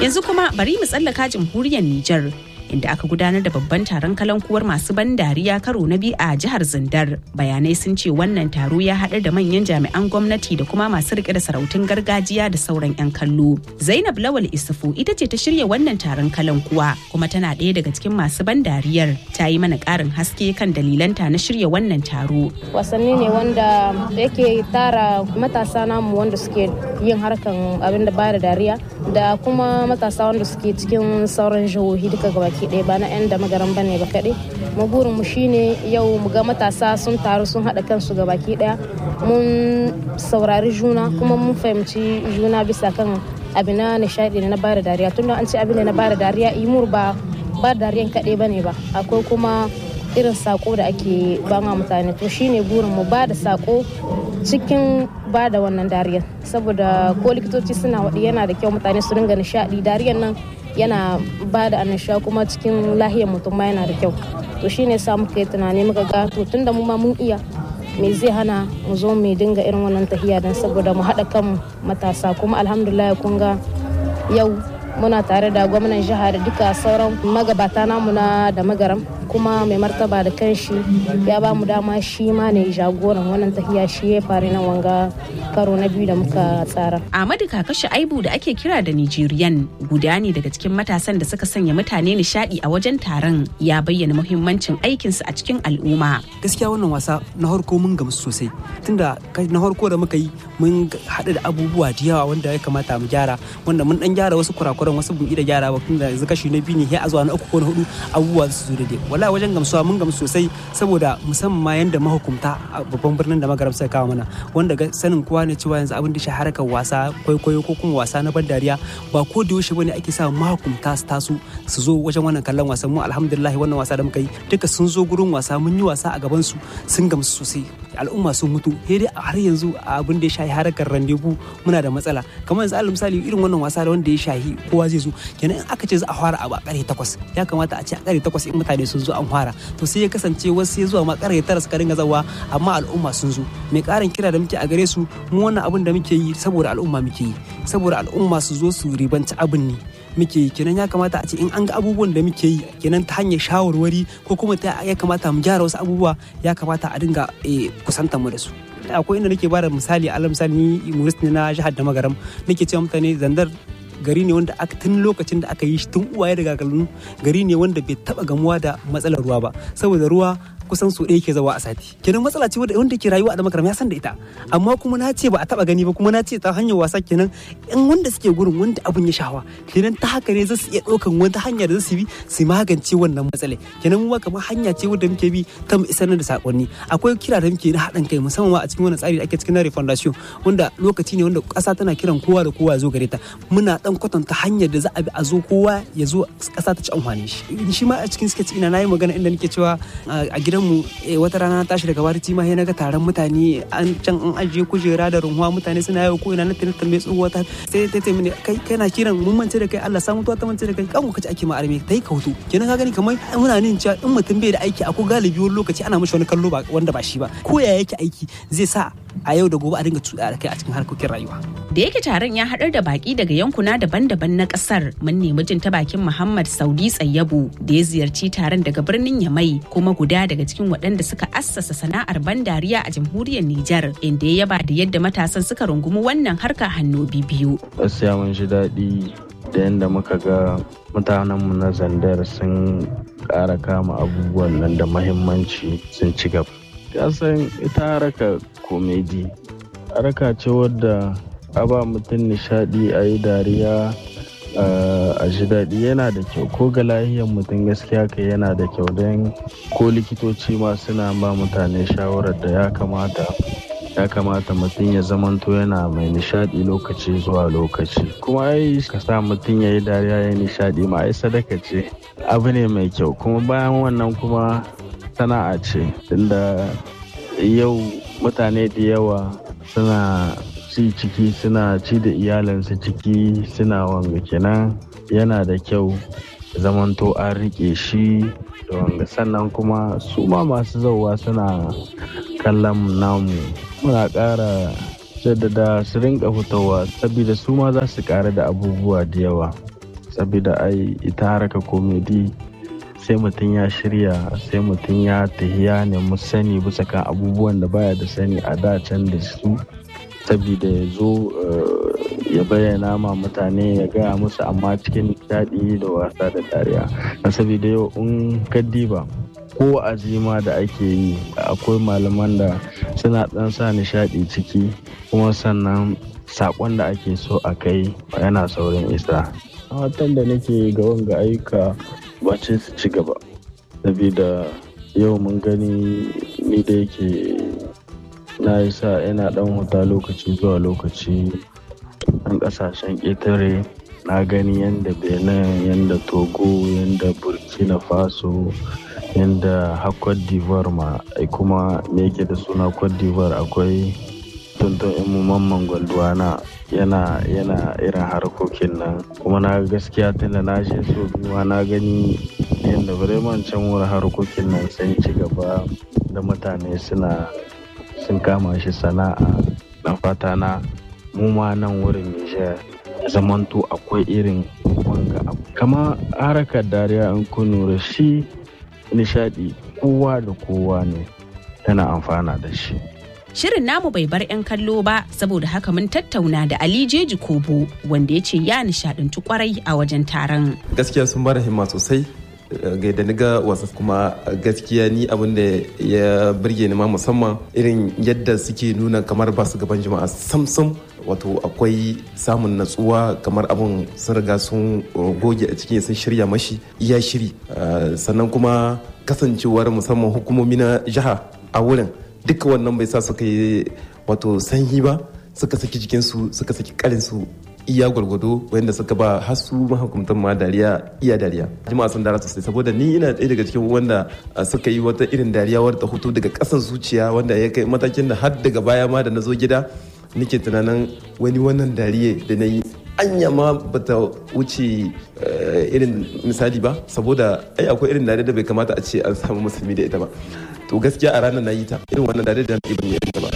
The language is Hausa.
Yanzu kuma bari mu tsallaka jamhuriyar Nijar. inda aka gudanar da babban taron kalankuwar masu ban dariya karo na biyu a jihar Zindar. Bayanai sun ce wannan taro ya haɗar da manyan jami'an gwamnati da kuma masu rike da sarautun gargajiya da sauran 'yan kallo. Zainab Lawal Isufu ita ce ta shirya wannan taron kalankuwa kuma tana ɗaya daga cikin masu ban dariyar. Ta yi mana ƙarin haske kan dalilanta na shirya wannan taro. Wasanni ne wanda yake tara matasa namu wanda suke yin harkan abin da bada dariya da kuma matasa wanda suke cikin sauran jihohi duka gabaki baki ɗaya ba na 'yan da magaran ba ne ba kaɗai magurin mu shine yau mu ga matasa sun taru sun haɗa kansu ga baki ɗaya mun saurari juna kuma mun fahimci juna bisa kan abin na nishaɗi na bada dariya tun an ce abin da na bada dariya imur ba ba dariyan kaɗai ba ne ba akwai kuma irin sako da ake ba ma mutane to shine burin mu ba da sako cikin ba da wannan dariyar saboda ko likitoci suna waɗi yana da kyau mutane su ringa nishaɗi dariyar nan yana ba da annashuwa kuma cikin lahiyar mutum ma yana da kyau to shine sa muka yi tunani muka ga to tunda mu ma mun iya me zai hana mu zo mu dinga irin wannan tahiya don saboda mu haɗa kan matasa kuma alhamdulillah kun ga yau muna tare da gwamnan jiha da duka sauran magabata namu na da magaram kuma mai martaba da kanshi ya ba mu dama shi ma ne jagoran wannan tahiya shi ya fari nan wanga karo na biyu da muka tsara. Ahmadu Kakashi Aibu da ake kira da Nigerian guda ne daga cikin matasan da suka sanya mutane nishadi a wajen taron ya bayyana muhimmancin aikinsu a cikin al'umma. Gaskiya wannan wasa na harko mun gamsu sosai tunda na harko da muka yi mun haɗu da abubuwa da yawa wanda ya kamata mu gyara wanda mun dan gyara wasu kurakuran wasu bin da gyara ba tunda yanzu kashi na biyu ne ya zuwa na uku ko na hudu abubuwa su zo daidai wala wajen gamsuwa mun gamsu sosai saboda musamman ma yanda mahukunta a babban birnin da magaram suka kawo mana wanda sanin kowa ne cewa yanzu abin da shi harkar wasa kwaikwayo ko kuma wasa na ban dariya ba ko da yaushe bane ake sa mahukunta su taso su zo wajen wannan kallon wasan mu alhamdulillah wannan wasa da muka yi duka sun zo gurin wasa mun yi wasa a gaban su sun gamsu sosai al'umma sun mutu sai dai har yanzu abin da ya shahi harkar randebu muna da matsala kamar yanzu alal misali irin wannan wasa da wanda ya shahi kowa zai zo kenan in aka ce za a fara abu a kare takwas ya kamata a ce a kare takwas in mutane sun zo an fara to sai ya kasance wasu sai zuwa ma kare tara suka dinga zawa amma al'umma sun zo mai karin kira da muke a gare su mu wannan abin da muke yi saboda al'umma muke yi saboda al'umma su zo su ribanci abin ne muke yi kenan ya kamata a ce in an ga abubuwan da muke yi kenan ta hanyar shawarwari ko kuma ta ya kamata mu gyara wasu abubuwa ya kamata a dinga kusanta mu da su akwai inda nake bada misali alal misali ni humorist ne na jihar da magaram nake cewa mutane zandar gari ne wanda aka tun lokacin da aka yi shi tun uwaye da gagalun gari ne wanda bai taba gamuwa da matsalar ruwa ba saboda ruwa kusan so ɗaya ke zawa a sati kenan matsala ce wanda ke rayuwa a da makaram ya san da ita amma kuma na ce ba a taba gani ba kuma na ce ta hanyar wasa kenan in wanda suke gurin wanda abun ya shawa kenan ta haka ne za su iya ɗaukan wata hanya da za su bi su magance wannan matsala kenan mu kamar hanya ce wanda muke bi ta mu isar da sakonni akwai kira da muke na haɗin kai musamman a cikin wannan tsari da ake cikin na refundation wanda lokaci ne wanda ƙasa tana kiran kowa da kowa ya zo gare ta muna dan kwatanta hanyar da za a bi a zo kowa ya zo ƙasa ta ci amfani shi shi ma a cikin sketch ina nayi magana inda nake cewa a gidan mu wata rana na tashi daga barci ma sai naga taron mutane an can an ajiye kujera da runhuwa mutane suna yawo ko ina na tana tambaye tsohuwa ta sai ta ce mini kai kana kiran mun mance da kai Allah samu ta mance da kai kan kace ake ma arme tai ka hutu kenan ka gani kamar muna nin cewa in mutum bai da aiki akwai galibi wani lokaci ana mishi wani kallo ba wanda ba shi ba ko ya yake aiki zai sa a yau da gobe a dinga cuɗa da kai a cikin harkokin rayuwa. Da yake taron ya haɗar da baki daga yankuna daban-daban na ƙasar mun nemi jin ta bakin Muhammad Saudi Tsayyabu da ya ziyarci taron daga birnin Yamai kuma guda daga cikin waɗanda suka assasa sana'ar ban dariya a jamhuriyar Nijar inda ya yaba da yadda matasan suka rungumi wannan harka hannu biyu. Gaskiya mun ji daɗi da yadda muka ga mutanenmu na zandar sun ƙara kama abubuwan nan da mahimmanci sun ci gaba. Kasan ita haraka komedi haraka ce wadda a ba mutum nishadi a yi dariya a ji daɗi yana da kyau ko ga lahiyar mutum gaskiya kai yana da kyau don ko likitoci ma suna ba mutane shawarar da ya kamata ya kamata mutum ya zamanto yana mai nishadi lokaci zuwa lokaci kuma ai ka sa mutum ya yi dariya ya nishadi ma ai sadaka ce abu ne mai kyau kuma bayan wannan kuma sana'a ce tunda yau mutane da yawa suna ci ciki suna ci da iyalinsu ciki suna wanga kenan yana da kyau zamanto an rike shi da wanga sannan kuma su ma masu zauwa suna kallon namu muna ƙara jaddada su rinka fitowa saboda su ma za su ƙara da abubuwa da yawa saboda ai ita haraka komedi sai mutum ya shirya sai mutum ya tahiya ne mu sani bisa kan abubuwan da baya da sani a da can da su saboda ya zo ya bayyana ma mutane ya gaya musu amma cikin daɗi da wasa da dariya saboda yau in kaddiba ko azima da ake yi akwai malaman da suna ɗan sa nishaɗi ciki kuma sannan saƙon da ake so a kai yana saurin isa watan da nake ga wanga ayyuka ba ce su ci gaba saboda yau mun gani ni da yake na yi sa yana dan huta lokaci zuwa lokaci ɗan ƙasashen ƙetare na gani yadda benin yadda togo yadda burkina faso yadda har cote d'ivoire ma kuma me yake da suna cote d'ivoire akwai tuntun imu mamman gwalduwana yana yana irin harkokin nan kuma na gaskiya tunda na je so biyuwa na gani yadda bremen can wurin harkokin nan sun ci gaba da mutane suna sun kama shi sana'a na fata na mu ma nan wurin nijar zamanto akwai irin wanga abu kama harakar dariya in kun shi nishadi kowa da kowa ne tana amfana da shi Shirin namu bai bar 'yan kallo ba saboda haka mun tattauna da Ali Jeji Kobo wanda ya ce ya nishadantu kwarai a wajen taron. Gaskiya sun bada himma sosai ga da niga wasa kuma gaskiya ni abin da ya birge ni ma musamman irin yadda suke nuna kamar ba su gaban jama'a samsam wato akwai samun natsuwa kamar abin sun riga sun goge a cikin sun shirya mashi iya shiri sannan kuma kasancewar musamman hukumomi na jiha a wurin duka wannan bai sa suka yi wato sanyi ba suka saki jikinsu suka saki karinsu iya gwargwado wanda suka ba hasu mahukuntan ma dariya iya dariya jama'a sun dara sosai saboda ni ina ɗaya daga cikin wanda suka yi wata irin dariya wadda hoto daga ƙasan zuciya wanda ya kai matakin da har daga baya ma da na zo gida nake tunanin wani wannan dariye da na yi anya ma bata wuce irin misali ba saboda ai akwai irin dariya da bai kamata a ce an samu musulmi da ita ba to gaskiya a ranar na yi ta irin wannan dariya da ban yi ta ba